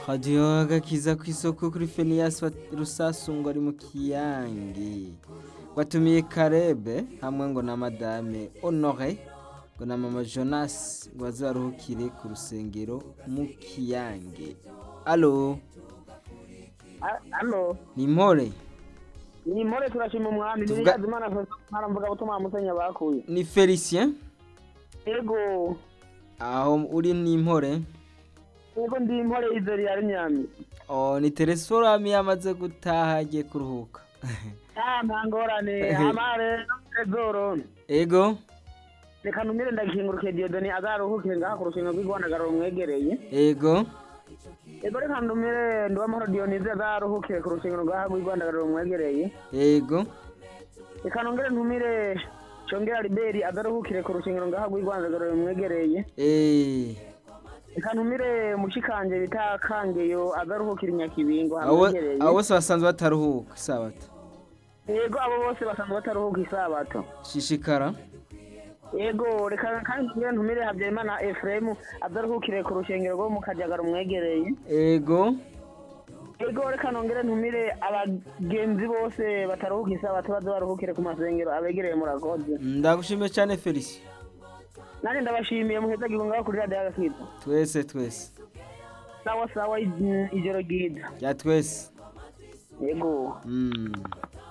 radiyo gakiza ku isoko kuri feniyasi rusasungwa ari mu kiyange watumiye karebe hamwe ngo na madame honore ngo na mama jonas ngo bazaruhukire ku rusengero mu kiyange alo Halo, ni impore ni More turashima umwami ni Tuvuga- Yazimana ntaramvuga gutuma musenya bakuye. ni felicien Ego, aho uri ni impore ego ndi More Izeri ya Nyami. oh, ni teresorami yamaze gutaha agiye kuruhuka Ah, ntangorane amare Ezoro. ego Reka numire ndakinguruke Diodoni azaruhuke ngaha ku rushinga rw'Igwandagara rumwegereye. ego Ego reka ndumire Nduwamahoro Dionise azaruhuke ku rushinga ngaha rw'Igwandagara rumwegereye. ego Reka nongere ntumire Chongera Liberi azaruhukire ku rushinga ngaha rw'Igwandagara rumwegereye. eh Reka ntumire mushikanje bita Kangeyo azaruhukira inyakibingo abo hamwegereye. abo bose basanzwe bataruhuka isabato Yego abo bose basanzwe bataruhuka isabato. shishikara Yego reka kandi ngira ntumire Habyarimana Ephraim adaruhukire ku rushengero rwo mu Kajagara umwegereye. ego Yego reka nongere ntumire abagenzi bose bataruhuka isabato baze baruhukire ku masengero abegereye murakoze. ndagushimiye cyane felicien Nanjye ndabashimiye muheza gihunga kuri radio y'agakita. twese twese Sawa sawa i- ijoro ryiza. ya twese Yego. mm.